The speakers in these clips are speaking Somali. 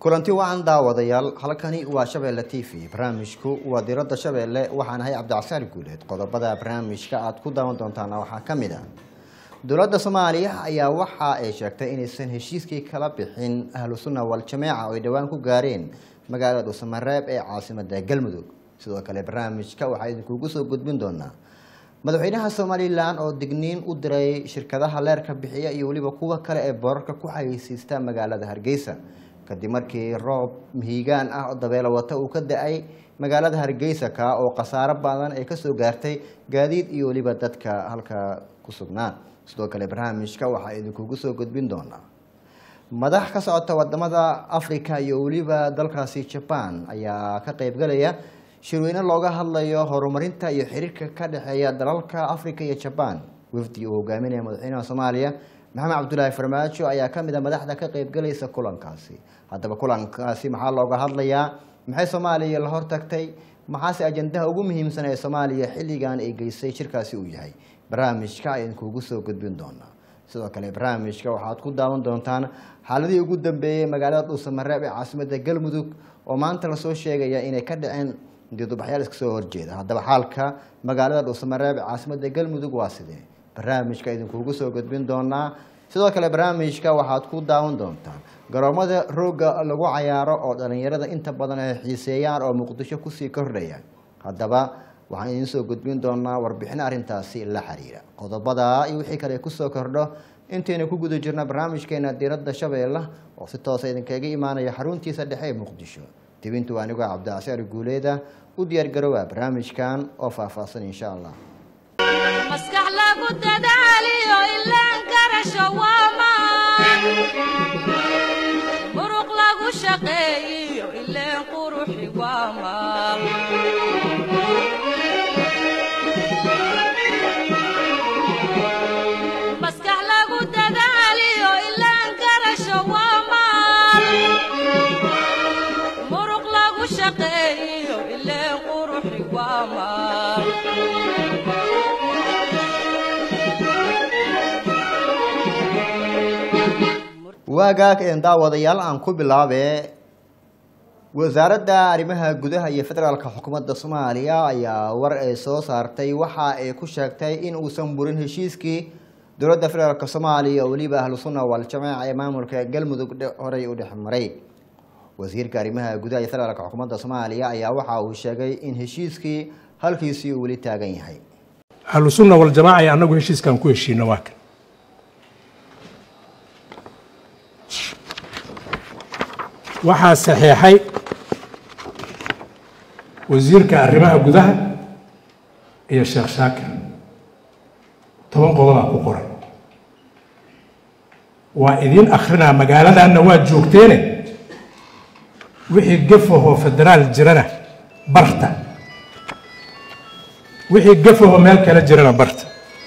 kulanti wacan daawadayaal halkani waa shabeelle t v barnaamijku waa diradda shabeelle waxaan ahay cabdicasaar guuleed qodobada barnaamijka aad ku daawan doontaana waxaa ka mid ah dowladda soomaaliya ayaa waxa ay sheegtay inaysan heshiiskii kala bixin ahlu sunna wal-jameeca oo ay dhowaan ku gaareen magaalada dhuusamareeb ee caasimada galmudug sidoo kale barnaamijka waxaa idinkugu soo gudbin doonaa madaxweynaha somalilan oo digniin u diray shirkadaha leerka bixiya iyo weliba kuwa kale ee boorarka ku xayeysiista magaalada hargeysa kadib markii roob mihigaan ah oo dabeelo wata uu ka da-ay magaalada hargeysa ka oo khasaaro badan ay kasoo gaartay gaadiid iyo weliba dadka halka ku sugnaa sidoo kale barnaamijka waxaa idinkugu soo gudbin doonaa madax ka socota wadamada africa iyo weliba dalkaasi jaban ayaa ka qeybgalaya shirweyne looga hadlayo horumarinta iyo xiriirka ka dhexeeya dalalka africa iyo jaban wafdi uu hogaaminaya madaxweynaha soomaaliya maxamed cabdulaahi farmaajo ayaa kamid a madaxda ka qeybgalaysa kulankaasi haddaba kulankaasi maxaa looga hadlayaa maxay soomaaliya la hortagtay maxaase ajandaha ugu muhiimsan ee soomaaliya xilligan ay geysay shirkaasi uu yahay barnaamijka ayaan kuugu soo gudbin doonaa sidoo kale barnaamijka waxaad ku daawan doontaan xaaladihii ugu dambeeyey magaalada dhuusamareeb ee caasimada galmudug oo maanta lasoo sheegaya inay ka dhaceen didubaxyaal iska soo horjeeda haddaba xaalka magaalada dhuusamareeb ee caasimada galmudug waa sidee barnaamijka idinkuugu soo gudbin doonaa sidoo kale barnaamijka waxaad ku daawan doontaan garoomada rooga lagu cayaaro oo dhalinyarada inta badan ay xiiseeyaan oo muqdisho kusii kordhaya haddaba waxaan idiin soo gudbin doonaa warbixin arrintaasi la xiriira qodobada iyo wixii kale kusoo kordho intaynu ku guda jirna barnaamijkeena diradda shabeelle oo si toosa idinkaga imaanaya xaruntiisa dhexe ee muqdisho dibintu anigoo cabdicasiar guuleeda u diyaargaroowa barnaamijkan oo faahfaahsan insha allah maskax lagu dadaaliyo ilaan karasho waamaan muruq lagu shaqeeyiyo ileen quruxi waamaan maskax lagu dadaaliyo ilaan karasho waamaan muruq lagu shaqeeyiyo ileen quruxi waamaan waagaag een daawadayaal aan ku bilaabe wasaaradda arrimaha gudaha iyo federaalka xukuumadda soomaaliya ayaa war ay soo saartay waxa ay ku sheegtay in uusan burin heshiiskii dowladda federaalk soomaaliya oo weliba ahlu sunna wal-jameeca ee maamulka galmudug horey u dhex maray wasiirka arrimaha gudaha iyo federaalka xukuumadda soomaaliya ayaa waxa uu sheegay in heshiiskii halkiisii uu weli taagan yahay ahlu sunna waljamaaca iyo annagu heshiiskaan ku heshiino waa kan waxaa saxeexay wasiirka arrimaha gudaha iyo sheekh shaakir toban qodobaa ku qoran waa idiin akhrinaa magaaladanna waa joogteene wixii gafahoo federaal jirana barta wixii gafahoo meel kale jirana barta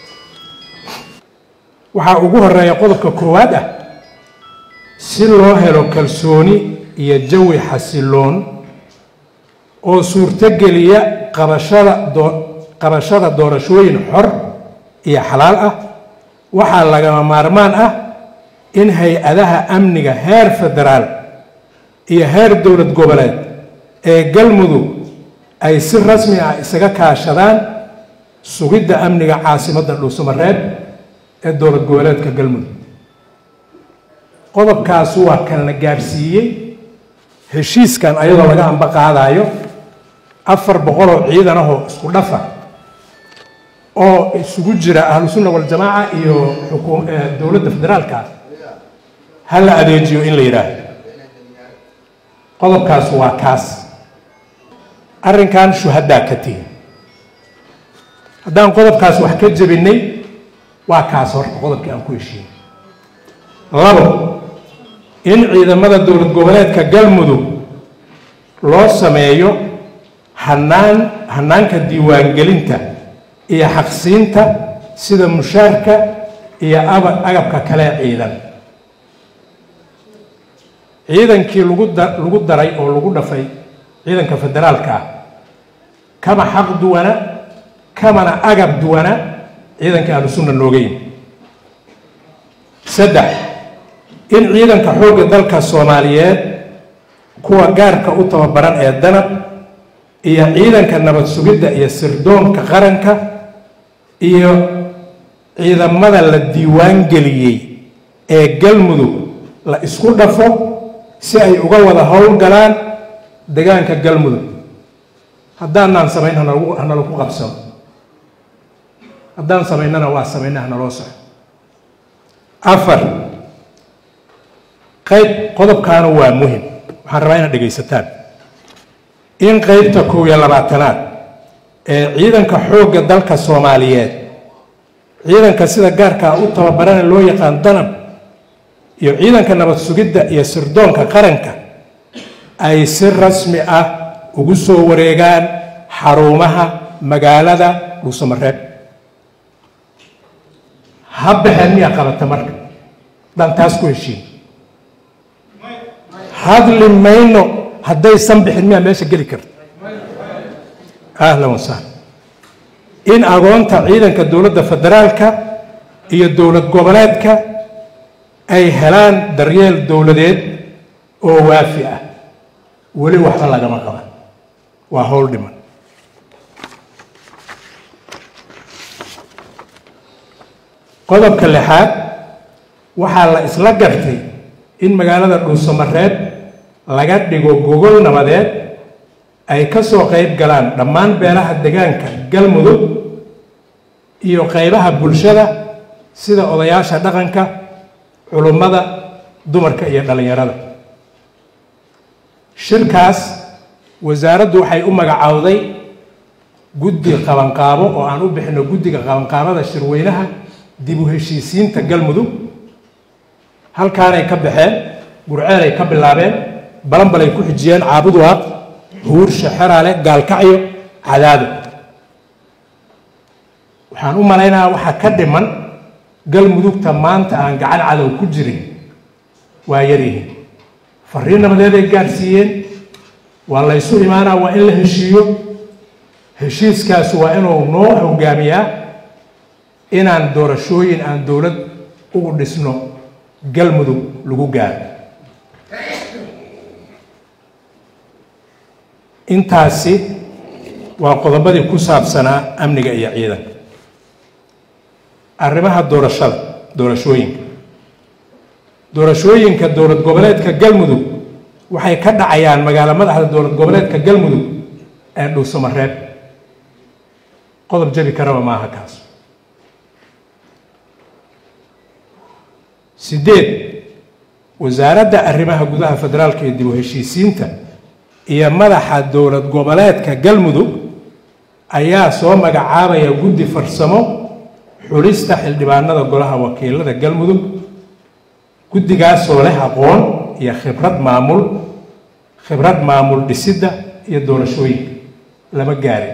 waxaa ugu horeeya qodobka koowaad ah si loo helo kalsooni iyo jawi xasiloon oo suurtogeliya qabashada doo qabashada doorashooyin xor iyo xalaal ah waxaa lagama maarmaan ah in hay-adaha amniga heer federaal iyo heer dowlad goboleed ee galmudug ay si rasmi ah isaga kaashadaan sugidda amniga caasimadda dhuusamareeb ee dowlad goboleedka galmudug qodobkaas waa kan la gaadhsiiyey heshiiskan ayadoo laga amba qaadayo afar boqoloo ciidan ahoo isku dhafa oo isugu jira ahlu sunna waljamaaca iyo xukuum dowladda federaalka ha la adeejiyo in la yidhaahdo qodobkaas waa kaas arrinkan shuhadaa ka tihi haddaan qodobkaas wax ka jebinay waa kaas horta qodobkii aan ku heshiinay labo in ciidamada dowlad goboleedka galmudug loo sameeyo hanaan hanaanka diiwaangelinta iyo xaqsiinta sida mushaarka iyo aba agabka kale ciidan ciidankii lagu da lagu daray oo lagu dhafay ciidanka federaalka ah kama xaq duwana kamana agab duwana ciidanka ahlu sunna nooga yimi saddex in ciidanka xoogga dalka soomaaliyeed kuwa gaarka u tababaran ee danab iyo ciidanka nabad sugidda iyo sirdoonka qaranka iyo ciidamada la diiwaan geliyey ee galmudug la isku dhafo si ay uga wada howlgalaan degaanka galmudug haddaanaan samayn hanalagu hanalagu qabsano haddaan samaynana waa samayna hanaloo soco afar qayb qodobkaana waa muhim waxaan rabaa inaad dhegaysataan in qeybta kow iyo labaatanaad ee ciidanka xoogga dalka soomaaliyeed ciidanka sida gaarkaa u tababarana loo yaqaan danab iyo ciidanka nabad sugidda iyo sirdoonka qaranka ay si rasmi ah ugu soo wareegaan xarumaha magaalada dhuusamareeb ha baxeen miyaa qabata marka haddaan taas ku heshiin hadli mayno haddaysan bixin miyaa meesha geli karta ahlan wasahlan in agoonta ciidanka dowladda federaalka iyo dowlad goboleedka ay helaan daryeel dowladeed oo waafi ah weli waxba lagama qaban waa howl dhiman qodobka lixaad waxaa la isla gartay in magaalada dhuusamareeb laga dhigo gogol nabadeed ay ka soo qayb galaan dhammaan beelaha degaanka galmudug iyo qaybaha bulshada sida odayaasha dhaqanka culummada dumarka iyo dhallinyarada shirkaas wasaaraddu waxay u magacaawday guddi qabanqaabo oo aan u bixino guddiga qabanqaabada shirweynaha dib u heshiisiinta galmudug halkaanay ka baxeen gurceelay ka bilaabeen balanbalay ku xijiyeen caabuduwaaq huursha xeraale gaalkacyo cadaado waxaan u malaynayaa waxaa ka dhiman galmudugta maanta aan gacan cadow ku jirin waa yaryihiin fariin nabadeeday gaadhsiiyeen waa laysu imaanaa waa in la heshiiyo heshiiskaas waa inuu noo hogaamiyaa inaan doorashooyin aan dowlad ugu dhisno galmudug lagu gaaro intaasi waa qodobadii ku saabsanaa amniga iyo ciidanka arrimaha doorashada doorashooyinka doorashooyinka dowlad goboleedka galmudug waxay ka dhacayaan magaalo madaxda dowlad goboleedka galmudug ee dhuusamareeb qodob jabi karaba maaha kaas sideed wasaaradda arrimaha gudaha federaalka iyo dib u heshiisiinta iyo madaxa dowlad goboleedka galmudug ayaa soo magacaabaya guddi farsamo xulista xildhibaanada golaha wakiilada galmudug guddigaasoo leh aqoon iyo khibrad maamul khibrad maamul dhisidda iyo doorashooyinka lama gaarin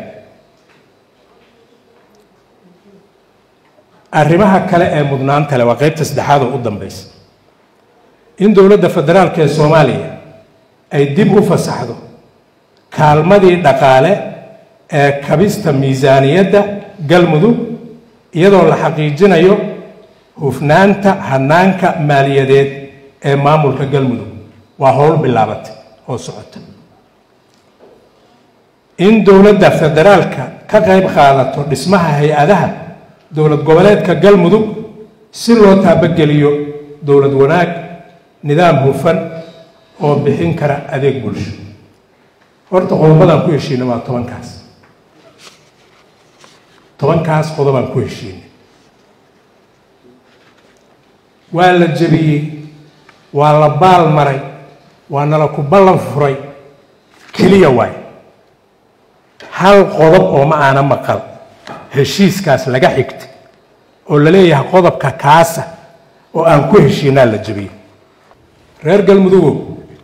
arrimaha kale ee mudnaanta leh waa qeybta saddexaad oo u dambaysa in dowladda federaalka ee soomaaliya ay dib u fasaxdo kaalmadii dhaqaale ee kabista miisaaniyadda galmudug iyadoo la xaqiijinayo hufnaanta hanaanka maaliyadeed ee maamulka galmudug waa howl bilaabatay oo socota in dowladda federaalka ka qayb qaadato dhismaha hay-adaha dowlad goboleedka galmudug si loo taabageliyo dowlad wanaag nidaam hufan oo bixin kara adeeg bulsho horta qodobadaan ku heshiinay waa tobankaas tobankaas qodobaan ku heshiinay waa la jebiyey waa la baal maray waa nala ku ballan furay keliya waay hal qodob oo ma aana maqal heshiiskaas laga xigta oo la leeyahay qodobka kaasa oo aan ku heshiinaa la jebiyey reer galmudugow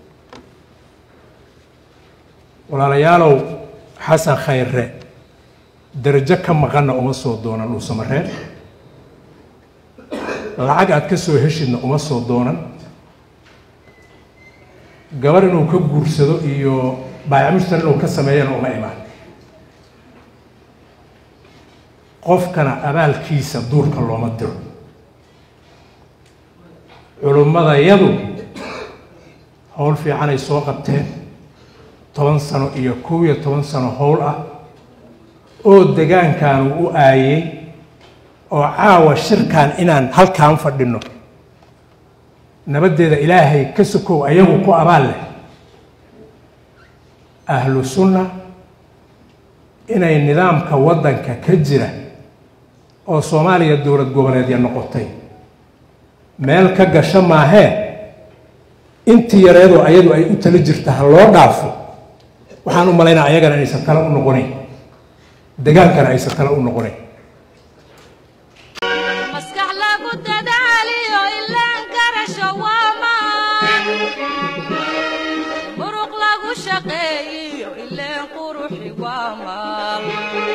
walaalayaalow xasan khayre darajo ka maqanna uma soo doonan dhuusamareer lacag aad ka soo heshidna uma soo doonan gabar inuu ka guursado iyo baayacmushtar inuu ka sameeyana uma imaan qofkana abaalkiisa duurka looma diro culummadayadu howl fiicanay soo qabteen toban sano iyo kow iyo toban sano howl ah oo degaankaanu u aayey oo caawa shirkan inaan halkaan fadhino nabaddeeda ilaahay ka sokow ayagu ku abaal leh ahlu sunna inay nidaamka waddanka ka jira oo soomaaliya dowlad goboleedya noqotay meel ka gasho maahee intii yareedoo ayadu ay u tala jirta ha loo dhaafo waxaan u malaynaa ayagana inaysan tala u noqonayn degaankana aysan tala u noqonayn maskax lagu dadaaliyo ilaan garasho waa maan muruq lagu shaqeeyiyo ileen quruxi waa maal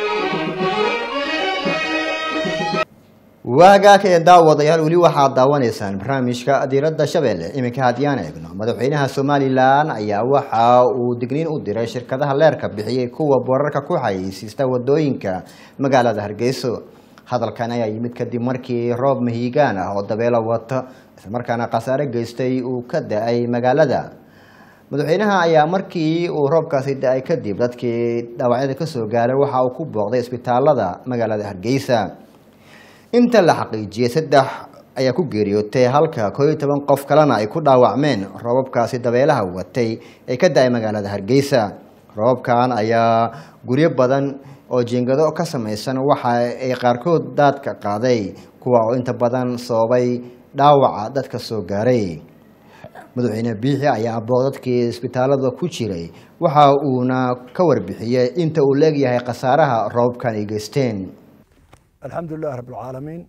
waagaaka ee daawadayaal weli waxaad daawanaysaan barnaamijka diiradda shabeelle iminka haddiyaan eegno madaxweynaha somalilan ayaa waxa uu digniin u diray shirkadaha leerka bixiyey kuwa boorarka ku xayeysiista wadooyinka magaalada hargeyso hadalkan ayaa yimid kadib markii roob mahiigaan ah oo dabeelo wata islamarkaana khasaare geystay uu ka da-ay magaalada madaxweynaha ayaa markii uu roobkaasi da-ay kadib dadkii dhaawacyada kasoo gaaray waxa uu ku booqday isbitaalada magaalada hargeysa inta la xaqiijiyey saddex ayaa ku geeriyootay halka koo iyo toban qof kalena ay ku dhaawacmeen roobabkaasi dabeelaha watay ee ka da-ay magaalada hargeysa roobabkan ayaa guryo badan oo jiingado ka samaysan waxa ay qaarkood daadka qaaday kuwa oo inta badan sababay dhaawaca dadka soo gaaray madaxweyne biixi ayaa booq dadkii isbitaalada ku jiray waxa uuna ka warbixiyey inta uu leegyahay khasaaraha roobabkan ay geysteen alxamdu lilah rab alcaalamiin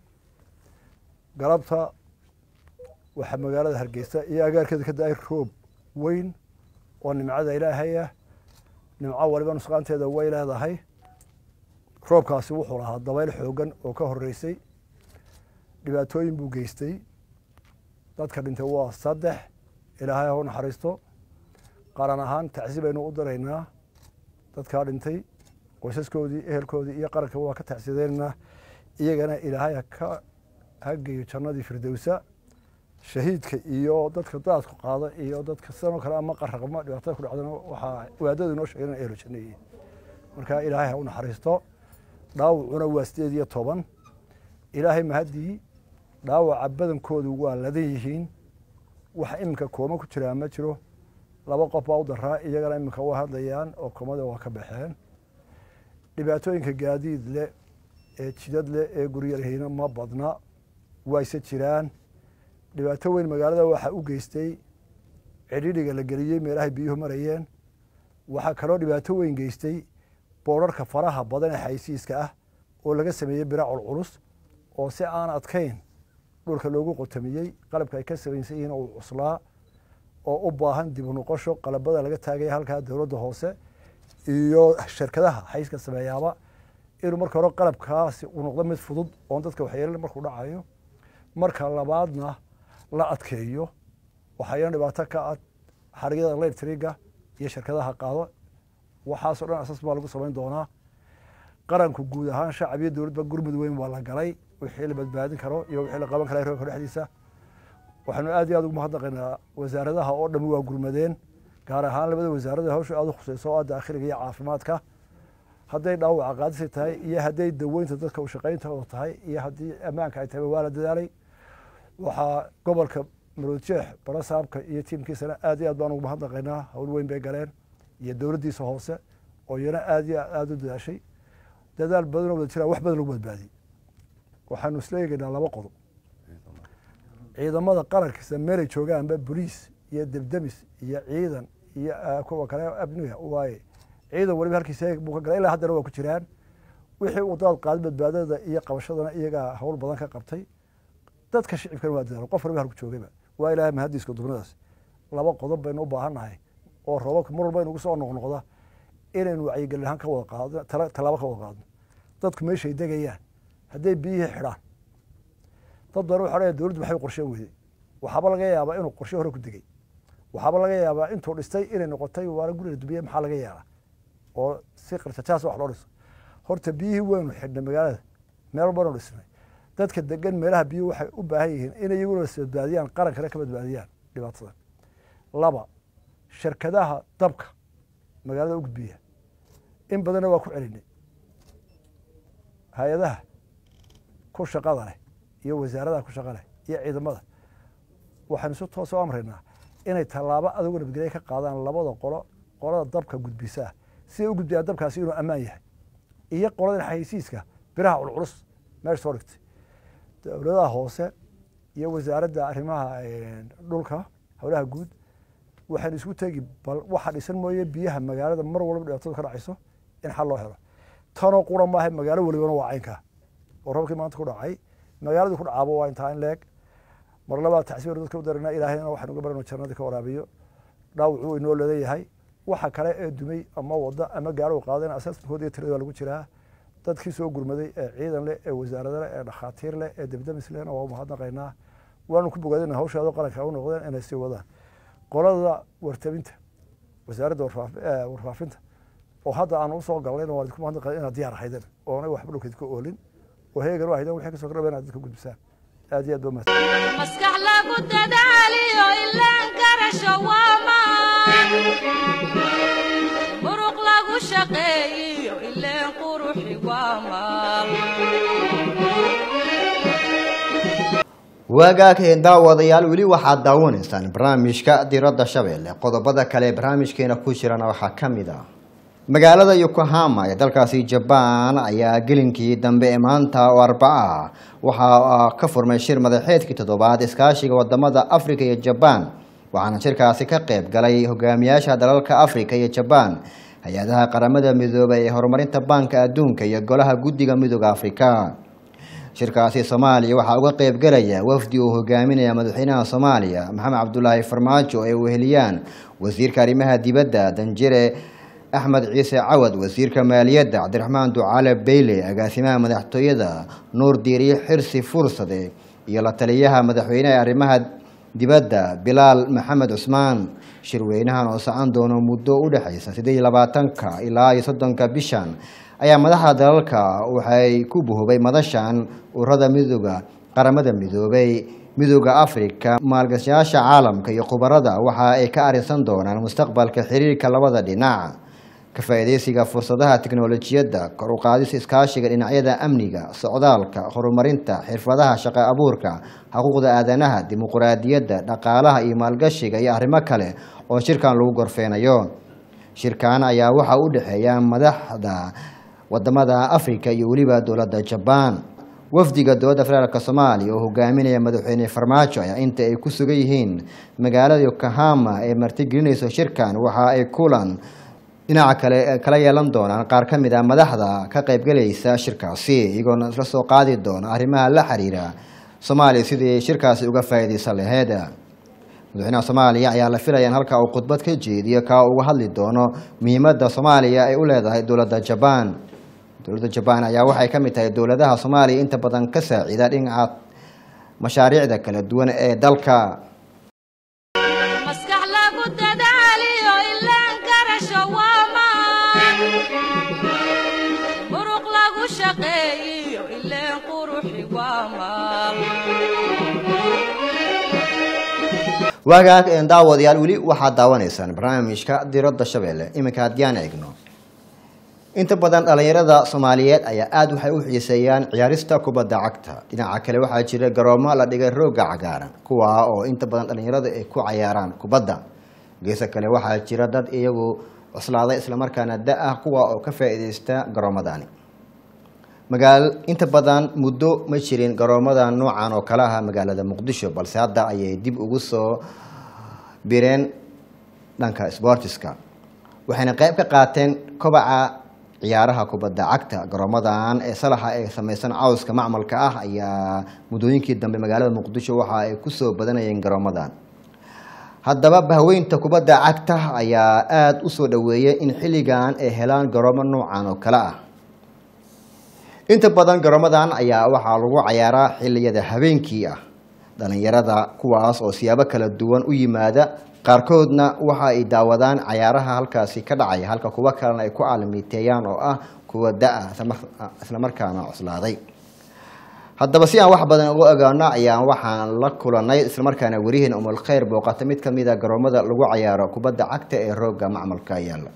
galabta waxaa magaalada hargeysa iyo agaarkeeda ka da-ay roob weyn oo nimcada ilaahay ah nimco waliba nusqaanteeda way leedahay roobkaasi wuxuu lahaa dabayl xoogan oo ka horeysay dhibaatooyin buu geystay dadka dhintay waa saddex ilaahay ha u naxariisto qaran ahaan tacsi baynu u diraynaa dadkaa dhintay qoysaskoodii ehelkoodii iyo qaranka waa ka tacsideynaa iyagana ilaahay haka hageeyo jannadii firdowsa shahiidka iyo dadka daadku qaada iyo dadka sidanoo kale ama qaraqma dhibaatada ku dhacdana waxaa waadadu inoo sheegay inay ehlo janno yihiin marka ilaahay ha u naxariisto dhaawacuna waa sideed iyo toban ilaahay mahaddii dhaawaca badankoodu waa ladan yihiin waxa iminka kooma ku jiraa ma jiro laba qof baa u daraa iyagana iminka waa hadlayaan oo koomada waa ka baxeen dhibaatooyinka gaadiid leh ee jidad leh ee guryarhayna ma badna wayse jiraan dhibaato weyn magaalada waxaa u geystay cidhidhiga la geliyey meelahay biyuhu marayeen waxaa kaloo dhibaato weyn geystay boorarka faraha badan ee xaysiiska ah oo laga sameeyey biracul culus oo si aan adkayn dhulka loogu qotamiyey qalabka ay ka samaysan yihiin uu cuslaa oo u baahan dib u noqosho qalabada laga taagaya halkaa dowladda hoose iyo shirkadaha xayska sameeyaaba inuu marka hore qalabkaasi uu noqdo mid fudud oon dadka waxyeelin markuu dhacayo marka labaadna la adkeeyo waxayna dhibaato ka ah xarigyada electriga iyo shirkadaha qaado waxaasoo dhan asas baa lagu samayn doonaa qaranku guud ahaan shacab iyo dowladba gurmud weyn waa la galay wixii la badbaadin karo iyo wixii la qaban kara roobka dhexdiisa waxaanu aad iyo aad ugu mahadnaqaynaa wasaaradaha oo dhami waa gurmadeen gaar ahaan labada wasaarada hawsha aad u khuseyso oo ah daakhiliga iyo caafimaadka hadday dhaawaca qaadisi tahay iyo hadday daweynta dadka u shaqayntooda tahay iyo haddii ammaanka ay tahay waa la dadaalay waxaa gobolka maroodjeex barasaabka iyo tiimkiisana aad iyo aad baan ugu mahadnaqaynaa hawl weyn bay galeen iyo dowladdiisa hoose oo iyana aad iyo aad u dadaashay dadaal badan oo wada jiraa wax badan lagu badbaadiyey waxaanu isla eegaynaa laba qodob ciidamada qarankiisa meelay joogaanba boliis iyo debdemis iyo ciidan iyo kuwa kale amniga waaye ciidan waliba halkiisa buu ka galay ilaa haddana waa ku jiraan wixii uu daad qaaday badbaadada iyo qabashadana iyagaa hawl badan ka qabtay dadka shicibkana waa dadaalo qof waliba halku joogayba waa ilaahay mahadiiska dubnadaas laba qodob baynu u baahan nahay oo roobabka mar walba inugu soo noqnoqda inaynu wacyigelin ahaan ka wada qaadno tallaabo ka wada qaadno dadku meeshay degayaan hadday biyihii xidhaan dad badan waxa odhanaya dowladdu maxay qorsheen weyday waxaaba laga yaabaa inuu qorshe hore ku degay waxaaba laga yaabaa intuu dhistay inay noqotay waana guriga dubiye maxaa laga yaabaa oo si qarjajaas wax loo dhiso horta biyihii waynu xidhnay magaalada meel walbanu dhisnay dadka degan meelaha biyuhu waxay u baahan yihiin in iyaguna is badbaadiyaan qarankana ka badbaadiyaan dhibaatadan laba shirkadaha dabka magaalada u gudbiya in badanna waa ku celinay hay-adaha ku shaqada leh iyo wasaaradaha ku shaqa leh iyo ciidamada waxaanu si toos u amraynaa inay tallaabo adigoo nabadgelya ka qaadaan labada qolo qolada dabka gudbisaa siday u gudbiyaan dabkaasi inuu ammaan yahay iyo qoladan xayeysiiska biraha culculus meesha soo dhigtay dowladaha hoose iyo wasaaradda arrimaha dhulka howlaha guud waxaynu isku tegi bal waxa dhisan mooye biyaha magaalada mar walba dhibaatadu ka dhacayso in xal loo helo tanoo qura maaha magaalo walibana waa caynkaa oo roobkii maanta ku dhacay magaaladii ku dhacaabo waa intaa in leeg mar labaad tacsiir dadka u daranaa ilaahayna waxaynu uga barano jannadii ka waraabiyo dhaawacuu inoo leedayahay waxa kale ee dumay ama wada ama gaaro qaadeen asaasmkood iyo tirada waa lagu jiraa dadkii soo gurmaday ee ciidan leh ee wasaarada leh ee dhakhaatiir leh ee debdemis lehna waa umahadnaqaynaa waanu ku bogaadina hawshaado qaranka u noqdeen inay sii wadaan qolada wartabinta wasaaradda warfaafinta oo hadda aan usoo galnayna waan idinku mahadnaqay inaad diyaar ahaydeen oonay waxba dhulkeed ka oolin oo heegan u ahaydeen wixii kasoo kordhaba inaad dadka gudbisaan aad iyo aad ba mahadsan maskax lagu dadaaliyo ilaan garasho waa maan muruq lagu shaqeeyiyo ileen quruxi waa maal waagaageen daawadayaal weli waxaad daawanaysaan barnaamijka diradda shabeelle qodobada kale ee barnaamijkeena ku jirana waxaa ka mid ah magaalada yokohama ee dalkaasi jabaan ayaa gelinkii dambe ee maanta oo arbaca ah waxaa ka furmay shir madaxeedkii toddobaad iskaashiga wadamada afrika iyo jabaan waxaana shirkaasi ka qayb galay hogaamiyaasha dalalka afrika iyo jabaan hay-adaha qaramada midoobay ee horumarinta baanka adduunka iyo golaha guddiga midooda afrika shirkaasi soomaaliya waxaa uga qayb galaya wafdi uu hogaaminaya madaxweynaha soomaaliya maxamed cabdulaahi farmaajo ay weheliyaan wasiirka arrimaha dibadda danjire axmed ciise cawad wasiirka maaliyadda cabdiraxmaan ducaale beyle agaasimaha madaxtooyada nuur diiriye xirsi fursade iyo la taliyaha madaxweyneha ee arrimaha dibadda bilaal maxamed cusmaan shirweynahan oo socon doono muddo u dhexaysa siddeed iyo labaatanka ilaa iyo soddonka bishan ayaa madaxda dalalka waxay ku buhubay madashan ururada midooda qaramada midoobay midooda afrika maalgashayaasha caalamka iyo khubarada waxa ay ka arrinsan doonaan mustaqbalka xiriirka labada dhinac ka faa'iidaysiga fursadaha tiknolojiyadda kor u qaadis iskaashiga dhinacyada amniga socdaalka horumarinta xirfadaha shaqo abuurka xuquuqda aadanaha dimuquraadiyadda dhaqaalaha iyo maalgashiga iyo arrimo kale oo shirkan lagu gorfeynayo shirkan ayaa waxaa u dhexeeya madaxda wadamada afrika iyo weliba dowladda jabaan wafdiga dowladda federaalk soomaaliya oo hogaaminaya madaxweyne farmaajo ayaa inta ay ku sugan yihiin magaalada yokohama ee martigelinayso shirkan waxa ay kulan dhinaca kale kala yeelan doonaan qaar ka mid ah madaxda ka qaybgalaysa shirkaasi iyagoona isla soo qaadi doona arrimaha la xiriira soomaaliya sidii shirkaasi uga faa'iidaysan laheyd madaxweynaha soomaaliya ayaa la filaya in halka uu khudbad ka jeediyo kaa uga hadli doono muhiimadda soomaaliya ay u leedahay dowladda jabaan dowladda jabaan ayaa waxay ka mid tahay dowladaha soomaaliya inta badan ka saacida dhinaca mashaariicda kala duwan ee dalka maskax lagu dadaaliyo ilaan garasho waa maan muruq lagu shaqeeyiyo ileen quruxi waa maal waagaag een daawadayaal weli waxaad daawanaysaan barnaamijka diradda shabeelle iminka haddii aan eegno inta badan dhalinyarada soomaaliyeed ayaa aada waxay u xiiseeyaan ciyaarista kubadda cagta dhinaca kale waxaa jira garoomo la dhigay rooga cagaaran kuwaa oo inta badan dhalinyarada ay ku cayaaraan kubadda geesa kale waxaa jira dad iyagu cuslaaday islamarkaana da ah kuwa oo ka faa'iideysta garoomadani magaal inta badan muddo ma jirin garoomada noocan oo kale ah magaalada muqdisho balse hadda ayay dib ugu soo bireen dhanka sbortiska waxayna qayb ka qaateen kobaca ciyaaraha kubadda cagta garoomadan ee salaxa ee samaysan cawska macmalka ah ayaa muddooyinkii dambe magaalada muqdisho waxa ay kusoo badanayeen garoomadan haddaba bahweynta kubadda cagta ayaa aada u soo dhoweeyay in xilligan ay helaan garoomo noocan oo kale ah inta badan garoomadan ayaa waxaa lagu cayaaraa xilliyada habeenkii ah dhalinyarada kuwaas oo siyaabo kala duwan u yimaada qaarkoodna waxa ay daawadaan cayaaraha halkaasi ka dhacaya halka kuwo kalena ay ku aalamiiteeyaan oo ah kuwa da-a islamarkaana cuslaaday haddaba si aan wax badan uga ogaano ayaan waxaan la kulanay islamarkaana werihiin umul khayr booqata mid ka mid a garoomada lagu cayaaro kubadda cagta ee roogga macmalka yaalla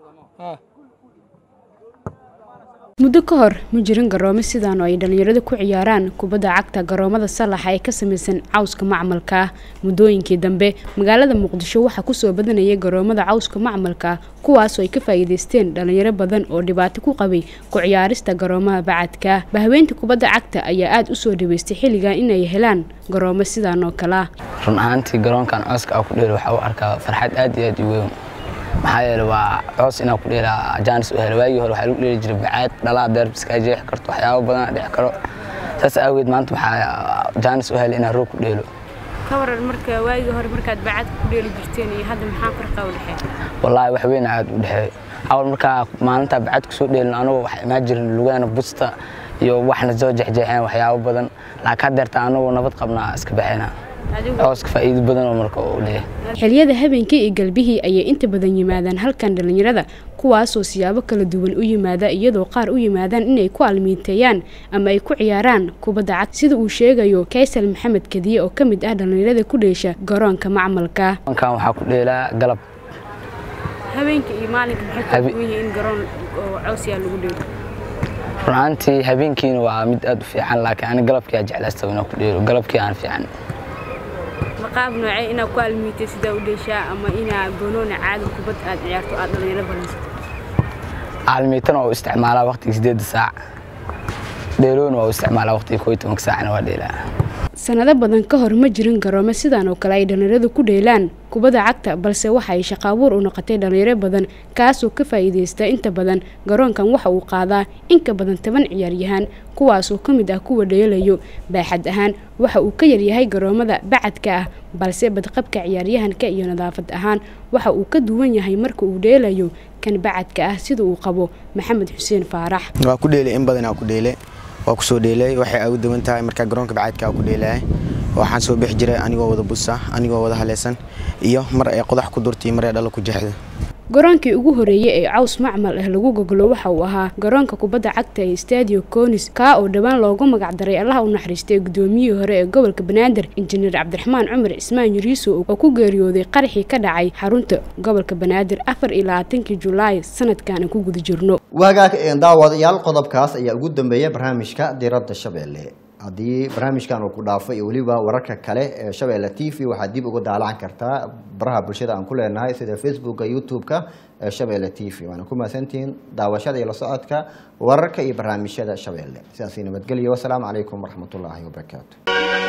muddo ka hor ma jirin garoomo sidaan oo ay dhallinyaradu ku ciyaaraan kubadda cagta garoomada salaxa ee ka samaysan cawska macmalka ah muddooyinkii dambe magaalada muqdisho waxaa kusoo badanayay garoomada cawska macmalka ah kuwaasoo ay ka faa'iidaysteen dhallinyaro badan oo dhibaato ku qabay ku ciyaarista garoomaha bacadka ah bahweynta kubadda cagta ayaa aada u soo dhaweystay xilligan inay helaan garoomo sidaan oo kale ah run ahaantii garoonkan cooska aa ku dheelo waxaa u arkaa farxad aad iyo aad u weyn maxaa yeele waa coos inaa ku dheelaa jaanis u helo waagii hore waxaa lagu dheeli jiray bacaad dhalaa deerb iskaa jeexi karto waxyaabo badan dhici karo saas aageed maanta waxaa jaanis u helay inaa roog ku dheelo ka waran marka waagii hore markaad bacadka ku dheeli jirteen iyo hadda maxaa farqa u dhexeeya wallaahi wax weyn aad u dhexeey awal markaa maalintaa bacad kusoo dheelin anagoo wax imaan jirin lugaana busta iyo waxna soo jexjeexeen waxyaabo badan laakiin haddeerta anagoo nabad qabnaa iska baxayna cooska faa'iido badan oo marka uu leeyahay xilliyada habeenkii iyo galbihii ayay inta badan yimaadaan halkan dhallinyarada kuwaasoo siyaabo kala duwan u yimaada iyadoo qaar u yimaadaan inay ku almiinteeyaan ama ay ku ciyaaraan kubadda cad sida uu sheegayo kaysal maxamed kadiye oo ka mid ah dhallinyarada ku dheesha garoonka macmalka garoonkan waxaa ku dheelaa galab habeenkii iyo maalinka maxay Habe- kala duwan yihiin in garoon oo cawsiyaa lagu dheelo run ahaantii habeenkiina waa mid aad u fiican laakiin ani galabkii aa jeclaysta inaa ku dheelo galabkii aan fiican maqaab noocee inaad ku almiintay sidaa u dheeshaa ama inaa banooni caadi kubad aad ciyaarto aad dhallinyaro badansato caalmiitana waa u isticmaalaa waqtiga sideedda saac dheeloona waa u isticmaalaa waqtiga koo iyo tobanka saacna waa dheelaa sanado badan ka hor ma jirin garoomo sidaan oo kale ay dhallinyaradu ku dheelaan kubadda cagta balse waxa ay shaqaabuur u noqotay dhallinyaro badan kaasoo ka faa'iidaysta inta badan garoonkan waxa uu qaadaa in ka badan toban ciyaaryahaan kuwaasoo ka mid ah kuwa dheelayo baaxad ahaan waxa uu ka yaryahay garoomada bacadka ah balse badqabka ciyaaryahanka iyo nadaafad ahaan waxa uu ka duwan yahay marka uu dheelayo kan bacadka ah sida uu qabo maxamed xuseen faarax waa ku dheelay in badan aa ku dheelay waa ku soo dheelay waxay ugu duwan tahay markaa garoonka bacaadka aa ku dheelaya waxaan soo bixi jiray anigoo wada busa anigoo wada haleysan iyo mar ay qodax ku durta iyo mar ay dhalo ku jeexda garoonkii ugu horeeyey ee caws macmal ah lagu goglo waxa uu ahaa garoonka kubadda cagta ee stadio conis kaa oo dhowaan loogu magacdaray allaha u naxariistay gudoomiyihii hore ee gobolka banaadir injineer cabdiraxmaan cumar cismaan yuriiso oo ku geeriyooday qaraxii ka dhacay xarunta gobolka banaadir afar iyo labaatankii julaay sanadkan aan ku guda jirno wagaag daawadayaal qodobkaas ayaa ugu dambeeya barnaamijka diradda shabeelle haddii barnaamijkan uu ku dhaafo iyo weliba wararka kale ee shabeelle t v waxaad dib uga daalacan kartaa baraha bulshada aan ku leenahay sida facebooka youtube-ka ee shabeelle t v waana ku mahadsantihiin daawashada iyo la socodka wararka iyo barnaamijyada shabeelle sidaasi nabadgelyo wasalaamu calaykum waraxmatullaahi wabarakaatu